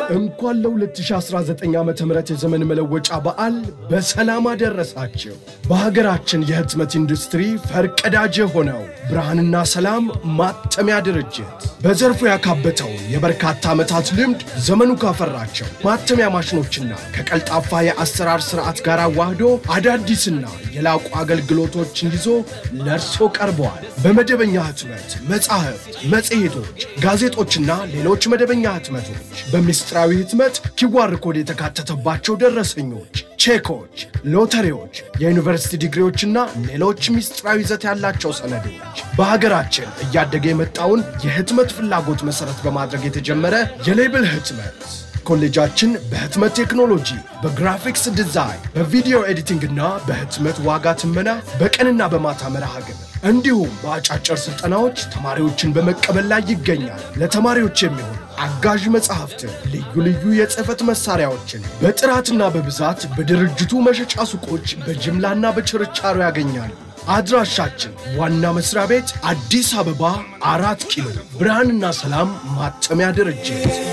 እንኳን ለ2019 ዓ ም የዘመን መለወጫ በዓል በሰላም አደረሳችሁ። በሀገራችን የህትመት ኢንዱስትሪ ፈርቀዳጅ የሆነው ብርሃንና ሰላም ማተሚያ ድርጅት በዘርፉ ያካበተውን የበርካታ ዓመታት ልምድ ዘመኑ ካፈራቸው ማተሚያ ማሽኖችና ከቀልጣፋ የአሰራር ስርዓት ጋር አዋህዶ አዳዲስና የላቁ አገልግሎቶችን ይዞ ለእርሶ ቀርበዋል። በመደበኛ ህትመት መጻሕፍት፣ መጽሔቶች፣ ጋዜጦችና ሌሎች መደበኛ ህትመቶች በምስጢራዊ ህትመት ኪዋር ኮድ የተካተተባቸው ደረሰኞች፣ ቼኮች፣ ሎተሪዎች፣ የዩኒቨርሲቲ ዲግሪዎችና ሌሎች ምስጢራዊ ይዘት ያላቸው ሰነዶች በሀገራችን እያደገ የመጣውን የህትመት ፍላጎት መሰረት በማድረግ የተጀመረ የሌብል ህትመት ኮሌጃችን በህትመት ቴክኖሎጂ፣ በግራፊክስ ዲዛይን፣ በቪዲዮ ኤዲቲንግ እና በህትመት ዋጋ ትመና በቀንና በማታ መርሃ ግብር እንዲሁም በአጫጭር ስልጠናዎች ተማሪዎችን በመቀበል ላይ ይገኛል። ለተማሪዎች የሚሆን አጋዥ መጽሐፍትን፣ ልዩ ልዩ የጽህፈት መሳሪያዎችን በጥራትና በብዛት በድርጅቱ መሸጫ ሱቆች በጅምላና በችርቻሮ ያገኛሉ። አድራሻችን ዋና መስሪያ ቤት አዲስ አበባ አራት ኪሎ ብርሃንና ሰላም ማተሚያ ድርጅት